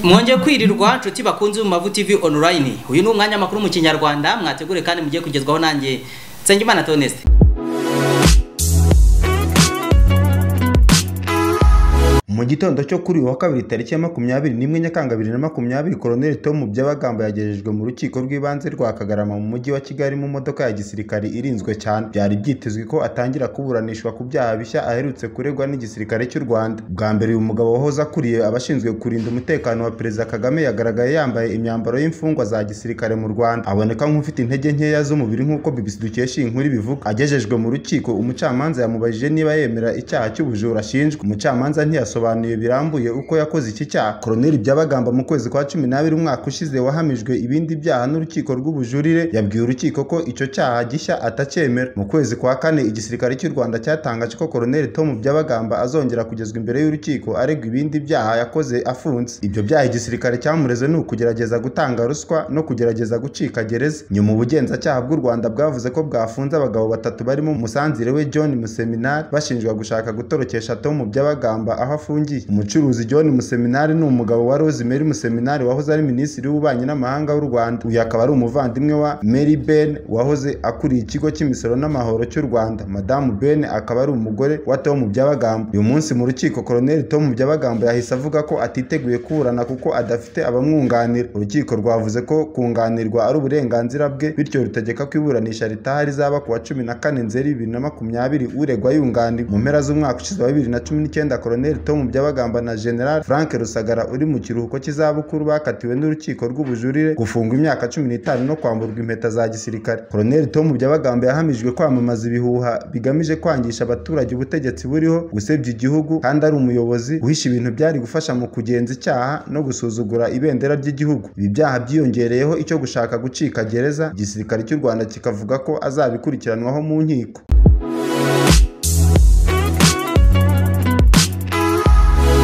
mwongeye kwirirwa nshuti bakunze mu mavu tv online uyu ni umwanya makuru mu kinyarwanda mwategure kandi mugiye kugezwaho nanjye nsengimana toneste mu gitondo cyo kuri uyu wa kabiri tariki ya makumyabiri n'imwe nyakanga bibiri na makumyabiri koloneli tom byabagamba yagejejwe mu rukiko rw'ibanze rwa kagarama mu mujyi wa kigali mu modoka ya gisirikare irinzwe cyane byari byitezwe ko atangira kuburanishwa ku byaha bishya aherutse kuregwa n'igisirikare cy'u rwanda bwa mbere uyu mugabo wahoze akuriye abashinzwe kurinda umutekano wa perezida kagame yagaragaye yambaye imyambaro y'imfungwa za gisirikare mu rwanda aboneka nk'ufite intege nkeya z'umubiri nk'uko bbc dukesha iyi nkuru ibivuga agejejwe mu rukiko umucamanza yamubajije niba yemera icyaha cy'ubujura ashinjwa umucamanza ntiyasobanura yasobanuye birambuye uko yakoze iki cyaha koroneli byabagamba mu kwezi kwa cumi n'abiri umwaka ushize wahamijwe ibindi byaha n'urukiko rw'ubujurire yabwiye urukiko ko icyo cyaha gishya atacyemera mu kwezi kwa kane igisirikare cy'u rwanda cyatangaje ko koroneli tom byabagamba azongera kugezwa imbere y'urukiko aregwa ibindi byaha yakoze afunze ibyo byaha igisirikare cyamureze ni ukugerageza gutanga ruswa no kugerageza gucika gereza nyuma ubugenzacyaha bw'u rwanda bwavuze ko bwafunze abagabo batatu barimo umusanzire we john museminari bashinjwa gushaka gutorokesha tom byabagamba aho afungiye umucuruzi john museminari ni umugabo wa rosemary museminari wahoze ari minisitiri w'ububanyi n'amahanga w'u rwanda uyu akaba ari umuvandimwe wa mary ben wahoze akuriye ikigo cy'imisoro n'amahoro cy'u rwanda madamu ben akaba ari umugore wa tom byabagamba uyu munsi mu rukiko koroneli tom byabagamba yahise avuga ko atiteguye kuburana kuko adafite abamwunganira urukiko rwavuze ko kunganirwa ari uburenganzira bwe bityo rutegeka ko iburanisha ritaha rizaba ku wa cumi na kane nzeri bibiri na makumyabiri uregwa yunganiwe mu mpera z'umwaka ushize wa bibiri na cumi n'icyenda koroneli tom mu byabagamba na general frank rusagara uri mu kiruhuko cy'izabukuru bakatiwe n'urukiko rw'ubujurire gufungwa imyaka cumi n'itanu no kwamburwa impeta za gisirikare koroneli tom byabagamba yahamijwe kwamamaza ibihuha bigamije kwangisha abaturage ubutegetsi buriho gusebya igihugu kandi ari umuyobozi uhisha ibintu byari gufasha mu kugenza icyaha no gusuzugura ibendera ry'igihugu ibi byaha byiyongereyeho icyo gushaka gucika gereza igisirikare cy'u rwanda kikavuga ko azabikurikiranwaho mu nkiko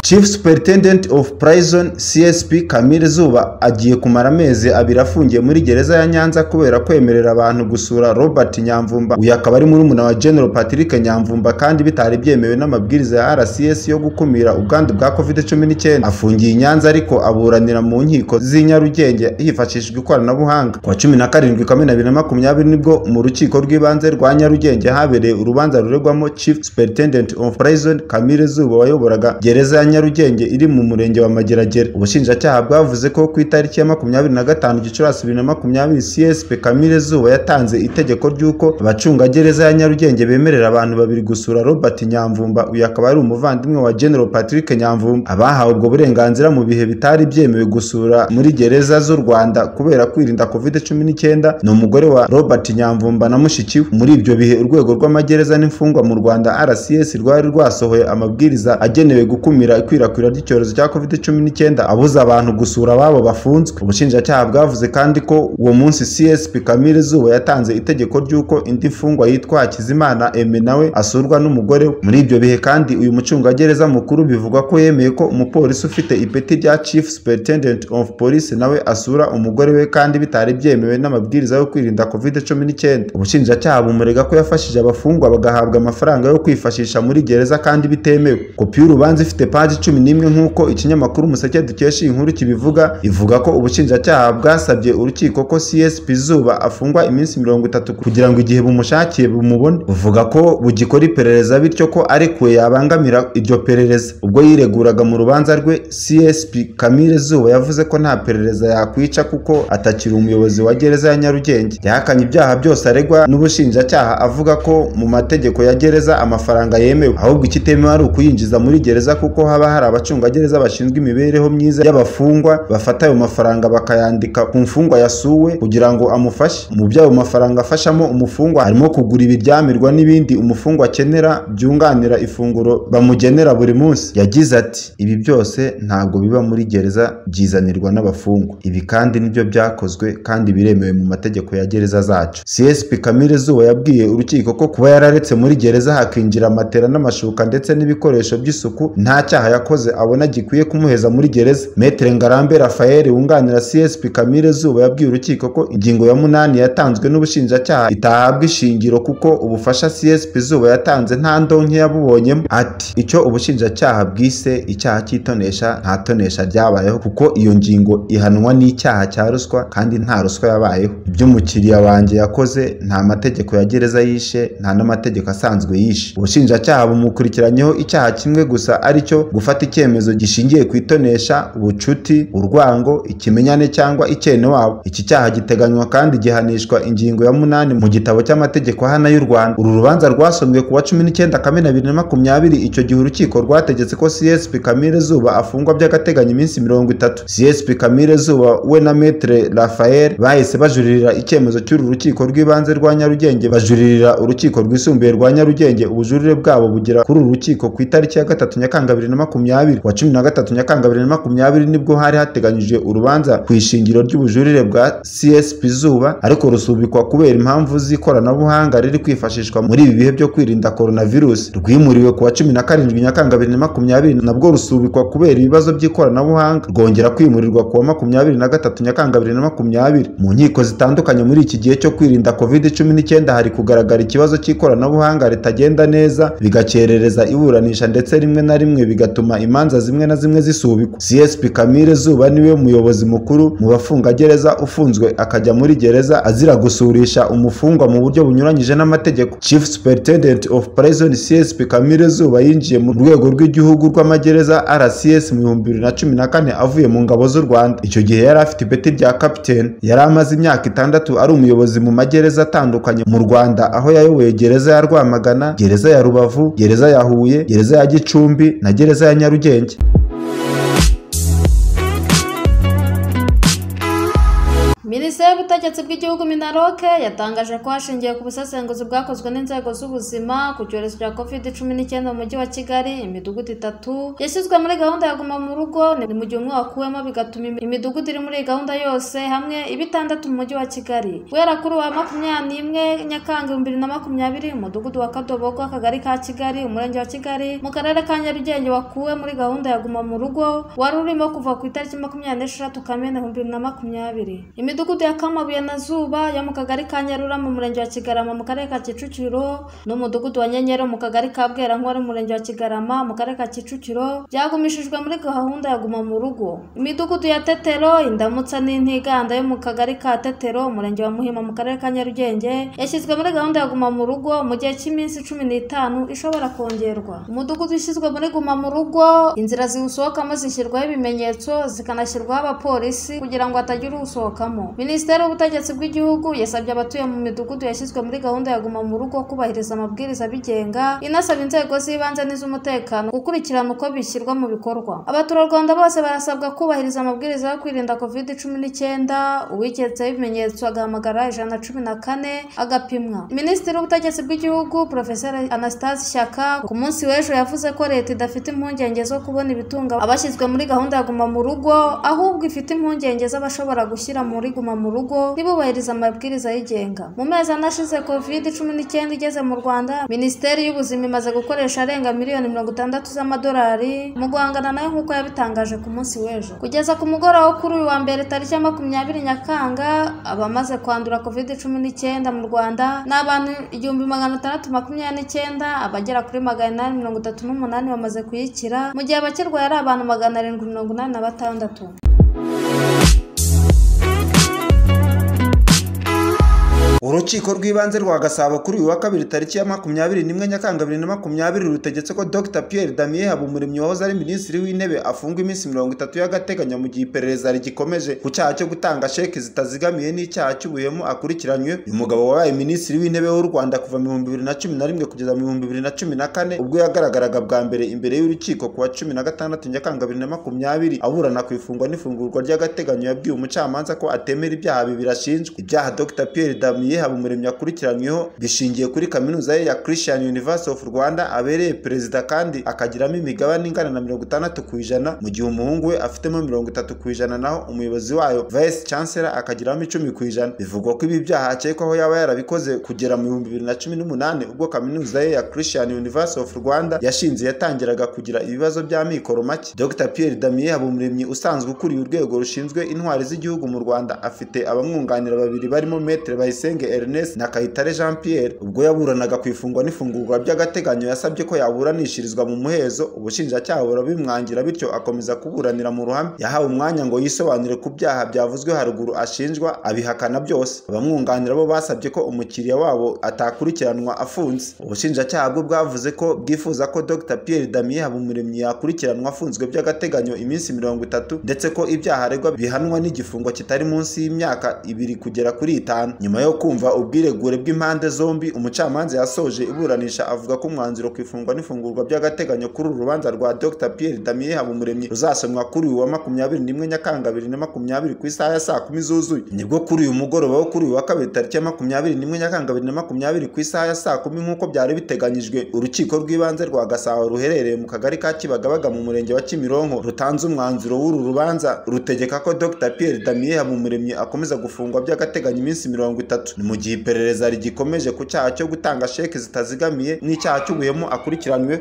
Chief Superintendent of Prison CSP Kamil Zuba agiye kumara amezi abiri afungiye muri gereza ya Nyanza kubera kwemerera abantu gusura Robert Nyamvumba uyu akaba ari murumuna wa General Patrick Nyamvumba kandi bitari byemewe n'amabwiriza ya RCS yo gukumira ubwandu bwa COVID-19 afungiye i Nyanza ariko aburanira mu nkiko z'i Nyarugenge hifashishijwe ikoranabuhanga kwa cumi na karindwi kamena bibiri na makumyabiri nibwo mu rukiko rw'ibanze rwa Nyarugenge habereye urubanza ruregwamo Chief Superintendent of Prison Kamil Zuba wayoboraga gereza ya nyarugenge iri mu murenge wa mageragere ubushinjacyaha bwavuze ko ku itariki ya makumyabiri na gatanu gicurasi bibiri na makumyabiri csp kamire zuba yatanze itegeko ry'uko abacungagereza ya nyarugenge bemerera abantu babiri gusura robert nyamvumba uyu akaba ari umuvandimwe wa general patrick nyamvumba abahawe ubwo burenganzira mu bihe bitari byemewe gusura muri gereza z'u rwanda kubera kwirinda covid cumi n'icyenda ni umugore wa robert nyamvumba na mushiki we muri ibyo bihe urwego rw'amagereza n'imfungwa mu rwanda rcs rwari rwasohoye amabwiriza agenewe gukumira ikwirakwira ry'icyorezo cya covid cumi n'icyenda abuza abantu gusura ababo bafunzwe ubushinjacyaha bwavuze kandi ko uwo munsi csp kamire zuba yatanze itegeko ry'uko indi mfungwa yitwa hakizimana eme nawe asurwa n'umugore we muri ibyo bihe kandi uyu mucungagereza mukuru bivugwa ko yemeye ko umupolisi ufite ipeti rya chief superintendent of police nawe asura umugore we kandi bitari byemewe n'amabwiriza yo kwirinda covid cumi n'icyenda ubushinjacyaha bumurega ko yafashije abafungwa bagahabwa amafaranga yo kwifashisha muri gereza kandi bitemewe kopi y'urubanza ifite paji cumi n'imwe nk'uko ikinyamakuru umuseke dukesha iyi nkuru kibivuga ivuga ko ubushinjacyaha bwasabye urukiko ko csp zuba afungwa iminsi mirongo itatu kugira ngo igihe bumushakiye bumubone buvuga ko bugikora iperereza bityo ko arekuwe yabangamira iryo perereza ubwo yireguraga mu rubanza rwe csp kamire zuba yavuze ko nta perereza yakwica kuko atakiri umuyobozi wa gereza ya nyarugenge yahakanye ibyaha byose aregwa n'ubushinjacyaha avuga ko mu mategeko ya gereza amafaranga yemewe ahubwo ikitemewe ari ukuyinjiza muri gereza kuko haba hari abacungagereza bashinzwe imibereho myiza y'abafungwa bafata ayo mafaranga bakayandika ku mfungwa yasuwe kugira ngo amufashe mu by'ayo mafaranga afashamo umufungwa harimo kugura ibiryamirwa n'ibindi umufungwa akenera byunganira ifunguro bamugenera buri munsi yagize ati ibi byose ntabwo biba muri gereza byizanirwa n'abafungwa ibi kandi nibyo byakozwe kandi biremewe mu mategeko ya gereza zacu csp kamire zuba yabwiye urukiko ko kuba yararetse muri gereza hakinjira matera n'amashuka ndetse n'ibikoresho by'isuku nta cyaha yakoze abona gikwiye kumuheza muri gereza Metre Ngarambe Raphael wunganira CSP Kamire Zuba yabwiye urukiko ko ingingo ya munani yatanzwe n'ubushinjacyaha itahabwa ishingiro kuko ubufasha CSP Zuba yatanze nta ndonke yabubonyemo ati icyo ubushinjacyaha bwise icyaha cy'itonesha nta tonesha ryabayeho kuko iyo ngingo ihanwa n'icyaha cya ruswa kandi nta ruswa yabayeho ibyo umukiriya wanjye yakoze nta mategeko ya gereza yishe nta n'amategeko asanzwe yishe ubushinjacyaha bumukurikiranyeho icyaha kimwe gusa ari cyo gufata icyemezo gishingiye ku itonesha ubucuti urwango ikimenyane cyangwa icyene wabo iki cyaha giteganywa kandi gihanishwa ingingo ya munani mu gitabo cy'amategeko ahana y'u rwanda uru rubanza rwasomwe ku wa cumi n'icyenda kamena bibiri na makumyabiri icyo gihe urukiko rwategetse ko csp kamire zuba afungwa by'agateganyo iminsi mirongo itatu csp kamire zuba we na metre rafael bahise bajuririra icyemezo cy'uru rukiko rw'ibanze rwa nyarugenge bajuririra urukiko rwisumbuye rwa nyarugenge ubujurire bwabo bugera kuri uru rukiko ku itariki ya gatatu nyakanga bibiri na makumyabiri wa cumi na gatatu nyakanga bibiri na makumyabiri nibwo hari hateganyijwe urubanza ku ishingiro ry'ubujurire bwa csp zuba ariko rusubikwa kubera impamvu z'ikoranabuhanga riri kwifashishwa muri ibi bihe byo kwirinda coronavirus rwimuriwe ku wa cumi na karindwi nyakanga bibiri na makumyabiri nabwo rusubikwa kubera ibibazo by'ikoranabuhanga rwongera kwimurirwa ku wa makumyabiri na gatatu nyakanga bibiri na makumyabiri mu nkiko zitandukanye muri iki gihe cyo kwirinda covid cumi n'icyenda hari kugaragara ikibazo cy'ikoranabuhanga ritagenda neza bigakerereza iburanisha ndetse rimwe na rimwe bigatuma imanza zimwe na zimwe zisubikwa csp kamire zuba niwe muyobozi mukuru mu bafungagereza ufunzwe akajya muri gereza azira gusurisha umufungwa mu buryo bunyuranyije n'amategeko chief superintendent of prison csp kamire zuba yinjiye mu rwego rw'igihugu rw'amagereza rcs mu bihumbi bibiri na cumi na kane avuye mu ngabo z'u rwanda icyo gihe yari afite ipeti rya captain yari amaze imyaka itandatu ari umuyobozi mu magereza atandukanye mu rwanda aho yayoboye gereza ya rwamagana gereza ya rubavu gereza ya huye gereza ya gicumbi na gereza ya nyarugenge minisiteri y'ubutegetsi bw'igihugu minaroke yatangaje ko hashingiwe ku busesenguzi bwakozwe n'inzego z'ubuzima ku cyorezo cya covid cumi n'icyenda mu mujyi wa kigali imidugudu itatu yashyizwe muri gahunda ya guma mu rugo ni mu gihe umwe wakuwemo bigatuma imidugudu iri muri iyi gahunda yose hamwe iba itandatu mu mujyi wa kigali guhera kuri uwa makumyabiri n'imwe nyakanga ibihumbi bibiri na makumyabiri umudugudu wa kadobogo akagari ka kigali umurenge wa kigali mu karere ka nyarugenge wakuwe muri gahunda ya guma mu rugo wari urimo kuva ku itariki makumyabiri n'esheshatu kamena ibihumbi bibiri na makumyabiri imidugudu ya kamabuye na zuba yo mu kagari ka nyarura mu murenge wa kigarama mu karere ka kicukiro n'umudugudu wa nyenyeri mu kagari ka bwerankwari mu murenge wa kigarama mu karere ka kicukiro byagumishijwe muri gahunda ya guma mu rugo imidugudu ya tetero indamutsa n'intiganda yo mu kagari ka tetero umurenge wa muhima mu karere ka nyarugenge yashyizwe muri gahunda ya guma mu rugo mu gihe cy'iminsi cumi n'itanu ishobora kongerwa umudugudu ushyizwe muri guma mu rugo inzira ziwusohokamo zishyirwaho ibimenyetso zikanashyirwaho abapolisi kugira ngo hatagira uwusohokamo minisiteri y'ubutegetsi bw'igihugu yasabye abatuye mu midugudu yashyizwe muri gahunda ya guma mu rugo kubahiriza amabwiriza abigenga inasaba inzego z'ibanze n'iz'umutekano gukurikirana uko bishyirwa mu bikorwa abaturarwanda bose barasabwa kubahiriza amabwiriza yo kwirinda covid cumi n'icyenda uwiketseho ibimenyetso agahamagara ijana na cumi na kane agapimwa minisitiri w'ubutegetsi bw'igihugu profesor anastase shyaka ku munsi w'ejo yavuze ko leta idafite impungenge zo kubona ibitunga abashyizwe muri gahunda ya guma mu rugo ahubwo ifite impungenge z'abashobora gushyira muri guma mu rugo ntibubahirize amabwiriza yigenga mu mezi ane ashize covid cumi n'icyenda igeze mu rwanda minisiteri y'ubuzima imaze gukoresha arenga miliyoni mirongo itandatu z'amadolari mu guhangana nayo nk'uko yabitangaje ku munsi w'ejo kugeza ku mugoroba wo kuri uyu wa mbere tariki ya makumyabiri nyakanga abamaze kwandura covid cumi n'icyenda mu rwanda ni abantu igihumbi magana atandatu makumyabiri n'icyenda abagera kuri magana inani mirongo itatu n'umunani bamaze kuyikira mu gihe abakirwaye ari abantu magana arindwi mirongo inani na batandatu urukiko rw'ibanze rwa gasabo kuri uyu wa kabiri tariki ya makumyabiri n'imwe nyakanga bibiri na makumyabiri rutegetse ko dr pierre damien habumuremyi wahoze ari minisitiri w'intebe afungwa iminsi mirongo itatu y'agateganyo mu gihe iperereza rigikomeje ku cyaha cyo gutanga sheki zitazigamiye n'icyaha cy'ubuhemu akurikiranywe uyu mugabo wabaye minisitiri w'intebe w'u rwanda kuva mu bihumbi bibiri na cumi na rimwe kugeza mu bihumbi bibiri na cumi na kane ubwo yagaragaraga bwa mbere imbere y'urukiko ku wa cumi na gatandatu nyakanga bibiri na makumyabiri aburana ku ifungwa n'ifungurwa ry'agateganyo yabwiye umucamanza ko atemera ibyaha bibiri ashinjwa ibyaha dr pierre damien umuremyi akurikiranyweho bishingiye kuri kaminuza ye ya christian university of rwanda abereye perezida kandi akagiramo imigabane ingana na mirongo itandatu ku ijana mu gihe umuhungu we afitemo mirongo itatu ku ijana naho umuyobozi wayo vice chancellor akagiramo icumi ku ijana bivugwa ko ibi byaha akekwaho yaba yarabikoze kugera mu bihumbi bibiri na cumi n'umunani ubwo kaminuza ye ya christian university of rwanda yashinze yatangiraga kugira ibibazo by'amikoro make dr pierre damien habumuremyi usanzwe ukuriye urwego rushinzwe intwari z'igihugu mu rwanda afite abamwunganira babiri barimo metre bayisenge ernest na kayitare jean pierre ubwo yaburanaga ku ifungwa n'ifungurwa by'agateganyo yasabye ko yaburanishirizwa mu muhezo ubushinjacyaha burabimwangira bityo akomeza kuburanira mu ruhame yahawe umwanya ngo yisobanure ku byaha byavuzwe haruguru ashinjwa abihakana byose abamwunganira bo basabye ko umukiriya wabo atakurikiranwa afunze ubushinjacyaha bwo bwavuze ko bwifuza ko dr pierre damien habumuremyi yakurikiranwa afunzwe by'agateganyo iminsi mirongo itatu ndetse ko ibyaha aregwa bihanwa n'igifungo kitari munsi y'imyaka ibiri kugera kuri itanu nyuma yo kumva ubwiregure bw'impande zombi umucamanza yasoje iburanisha avuga ko umwanzuro ku ifungwa n'ifungurwa by'agateganyo kuri uru rubanza rwa dr pierre damien habumuremyi ruzasomwa kuri uyu wa makumyabiri n'imwe nyakanga bibiri na makumyabiri ku isaha ya saa kumi zuzuye nibwo kuri uyu mugoroba wo kuri uyu wa kabiri tariki ya makumyabiri n'imwe nyakanga bibiri na makumyabiri ku isaha ya saa kumi nk'uko byari biteganyijwe urukiko rw'ibanze rwa gasabo ruherereye mu kagari ka kibagabaga mu murenge wa kimironko rutanze umwanzuro w'uru rubanza rutegeka ko dr pierre damien habumuremyi akomeza gufungwa by'agateganyo iminsi mirongo itatu ni mu gihe iperereza rigikomeje ku cyaha cyo gutanga sheke zitazigamiye n'icyaha cy'ubuhemu akurikiranwe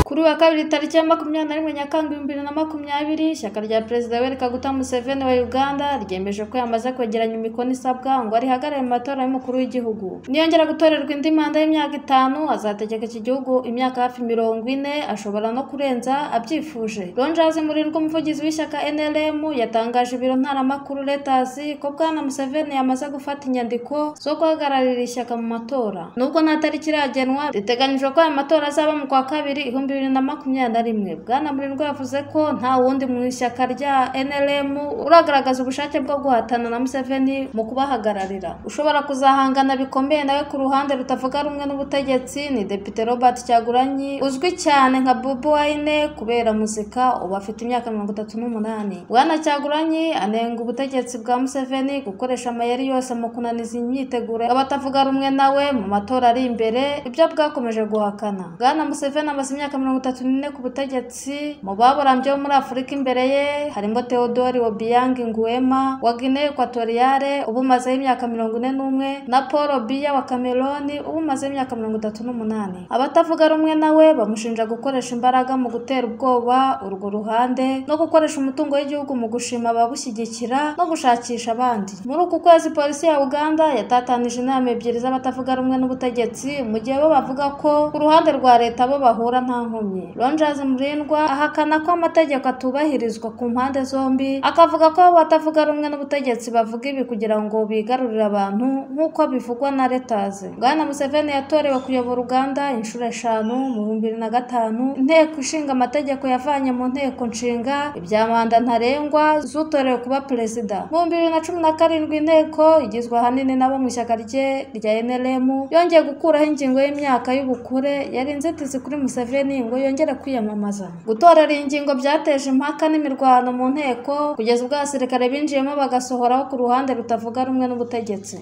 kuri uyu wa kabiri tariki ya makumyabiri na rimwe nyakanga ibihumbi bibiri na makumyabiri ishyaka rya perezida Yoweri Kaguta Museveni wa uganda ryemeje ko yamaze kwegeranya imikono isabwa ngo arihagarare mu matora y'umukuru w'igihugu niyongera gutorerwa indi manda y'imyaka itanu azategeka iki gihugu imyaka hafi mirongo ine ashobora no kurenza abyifuje ronjazi murirwa umuvugizi w'ishyaka nrm yatangaje ibiro ntaramakuru letasi ko bwana Museveni yamaze gufata inyandiko zo guhagararira ishyaka mu matora nubwo nta tariki iragenwa riteganyijwe ko aya matora azaba mu kwa kabiri ibihumbi bibiri na makumyabiri na rimwe bwana murindwa yavuze ko nta wundi mu ishyaka rya nrm uragaragaza ubushake bwo guhatana na museveni mu kubahagararira ushobora kuzahangana bikomeye nawe ku ruhande rutavuga rumwe n'ubutegetsi ni depite robert cyaguranyi uzwi cyane nka bubu wayine kubera muzika ubu afite imyaka mirongo itatu n'umunani bwana cyaguranyi anenga ubutegetsi bwa museveni gukoresha amayeri yose mu kunaniza imyiteguro y'abatavuga rumwe nawe mu matora ari imbere ibyo bwakomeje guhakana bwana museveni amaze imyaka mirongo itatu n'ine ku butegetsi mu baburambye bo muri afurika imbere ye harimo theodore obiang nguema wa guinee equatoriale uba umazeho imyaka mirongo ine n'umwe na paul biya wa cameroni uba umazeho imyaka mirongo itatu n'umunani abatavuga rumwe nawe bamushinja gukoresha imbaraga mu gutera ubwoba urwo ruhande no gukoresha umutungo w'igihugu mu gushima ababushyigikira no gushakisha abandi muri uku kwezi polisi ya uganda yatatanije inama ebyiri z'abatavuga rumwe n'ubutegetsi mu gihe bo bavuga ko ku ruhande rwa leta bo bahura nta nkomyi ronjazi murindwa ahakana ko amategeko atubahirizwa ku mpande zombi akavuga ko abatavuga rumwe n'ubutegetsi bavuga ibi kugira ngo bigarurire abantu nk'uko bivugwa na letaze bwana museveni yatorewe kuyobora uganda inshuro eshanu mu bihumbi bibiri na gatanu inteko ishinga amategeko yavanye mu nteko nshinga ibya manda ntarengwa z'utorewe kuba perezida mu bihumbi bibiri na cumi na karindwi inteko igizwe ahanini n'abo mu ishyaka rye rya nrm yongeye gukuraho ingingo y'imyaka y'ubukure yari inzitizi kuri museveni ngo yongere kwiyamamaza gutorera iyi ngingo byateje impaka n'imirwano mu nteko kugeza ubwo abasirikare binjiyemo bagasohoraho ku ruhande rutavuga rumwe n'ubutegetsi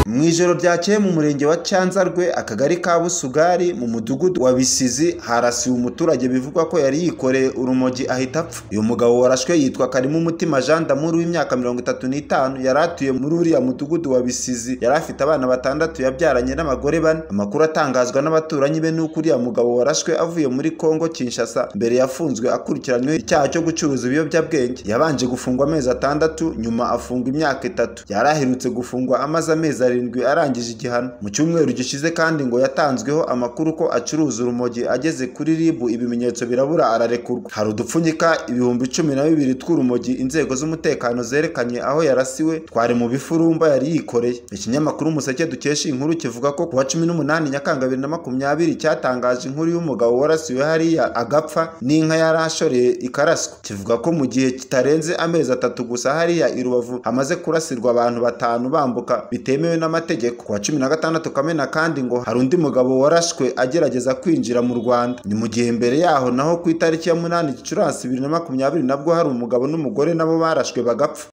mu ijoro ryakeye mu murenge wa cyanzarwe akagari ka busugari mu mudugudu wa bisizi harasiwe umuturage bivugwa ko yari yikoreye urumogi ahita apfa uyu mugabo warashwe yitwa karimo umutima jean damuri w'imyaka mirongo itatu n'itanu yari atuye muri uriya mudugudu wa bisizi yari afite abana batandatu yabyaranye n'abagore bane amakuru atangazwa n'abaturanyi be n'uko uriya mugabo warashwe avuye muri kongo kinshasa mbere yafunzwe akurikiranyweho icyaha cyo gucuruza ibiyobyabwenge yabanje gufungwa amezi atandatu nyuma afungwa imyaka itatu yari aherutse gufungwa amaze amezi arindwi arindwi arangije igihano mu cyumweru gishize kandi ngo yatanzweho amakuru ko acuruza urumogi ageze kuri ribu ibimenyetso birabura ararekurwa hari udupfunyika ibihumbi cumi na bibiri tw'urumogi inzego z'umutekano zerekanye aho yarasiwe twari mu bifurumba yari yikoreye ikinyamakuru umuseke dukesha inkuru kivuga ko kuwa cumi n'umunani nyakanga bibiri na makumyabiri cyatangaje inkuru y'umugabo warasiwe hariya agapfa n'inka yari ashoreye ikaraswa kivuga ko mu gihe kitarenze amezi atatu gusa hariya i rubavu hamaze kurasirwa abantu batanu bambuka bitemewe n'amategeko y'amategeko ku wa cumi na gatandatu kamena kandi ngo hari undi mugabo warashwe agerageza kwinjira mu rwanda ni mu gihe mbere yaho naho ku itariki ya munani gicurasi bibiri na makumyabiri nabwo hari umugabo n'umugore nabo barashwe bagapfa